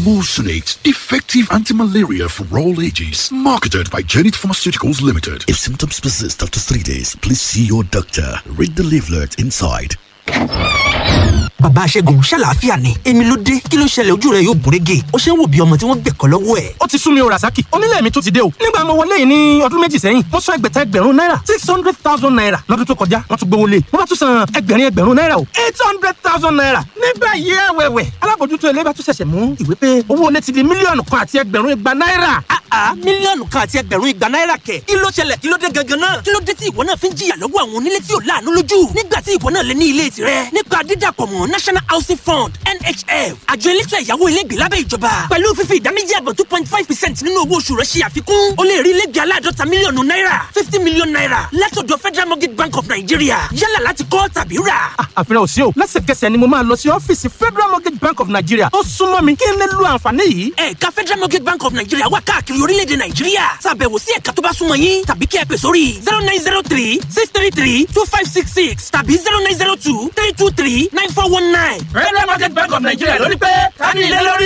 Emulsionate, effective anti-malaria for all ages. Marketed by Janet Pharmaceuticals Limited. If symptoms persist after three days, please see your doctor. Read the leaflet inside. bàbá aṣẹ́gun ṣàlàáfíà ni èmi ló dé kí ló ṣẹlẹ̀ ojú rẹ̀ yóò gúnrégé ó ṣe ń wò bí ọmọ tí wọ́n gbẹ̀kọ́ lọ́wọ́ ẹ̀. ó ti sún mi o rasaki onílé mi tún ti dé o nígbà mo wọlé yìí ní ọdún méjì sẹ́yìn mo san ẹgbẹ̀ta ẹgbẹ̀rún náírà six hundred thousand naira lọ́dún tó kọjá wọ́n tún gbowó lé mo bá tún san ẹgbẹ̀rin ẹgbẹ̀rún náírà o eight hundred thousand naira nígbà yìí ẹ̀wẹ̀wẹ̀ alábòjútó ilé bá tún ṣẹ̀ṣẹ̀ mú ìwé pé owó ilé ti di mílíọ̀nù kan àti ẹgbẹ̀rún igba náírà. àá mílíọ̀nù kan àti ẹgbẹ̀rún igba náírà kẹ̀ kí ló ṣẹlẹ̀ kí ló dé gangan náà kí ló dé tí ìwọ náà fi ń jìyà lọ́wọ́ àwọn onílé tí ò láàánú lójú nígbà tí ìwọ náà lè ní ilé tirẹ̀ nípa dídàpọ̀ mọ́ national housing fund nhf àjọ elétò ẹ̀yáwó ilégbè lábẹ́ ìjọba pẹ̀lú fífi ìdá méjì àbọ̀ two point five percent nínú owó oṣù rẹ̀ ṣe àfikún o lè rí ilégbè aláàdọ́ta mílíọ̀nù náírà fifty million naira látọ̀dọ̀ federal mortgage bank of nigeria yálà láti kọ́ tàbí rà. àfihàn ò sí o lẹ́sẹ̀kẹsẹ̀ ni mo máa lọ sí ọ́fíìsì federal mortgage bank of nigeria tó súnmọ́ mi kí n lè lo àǹfààní yìí. ẹ̀ka federal mortgage bank of nigeria wà káàkiri orílẹ̀-èdè nàìjíríà ṣàbẹ̀wò sí ẹ̀ka tó bá súnmọ́ yín tàbí kí ẹ pè sórí zero nine zero three six three three two five six six tàbí zero nine zero two three two three nine four one nine. federal mortgage bank of nigeria lórí pé ká ní ilé lórí.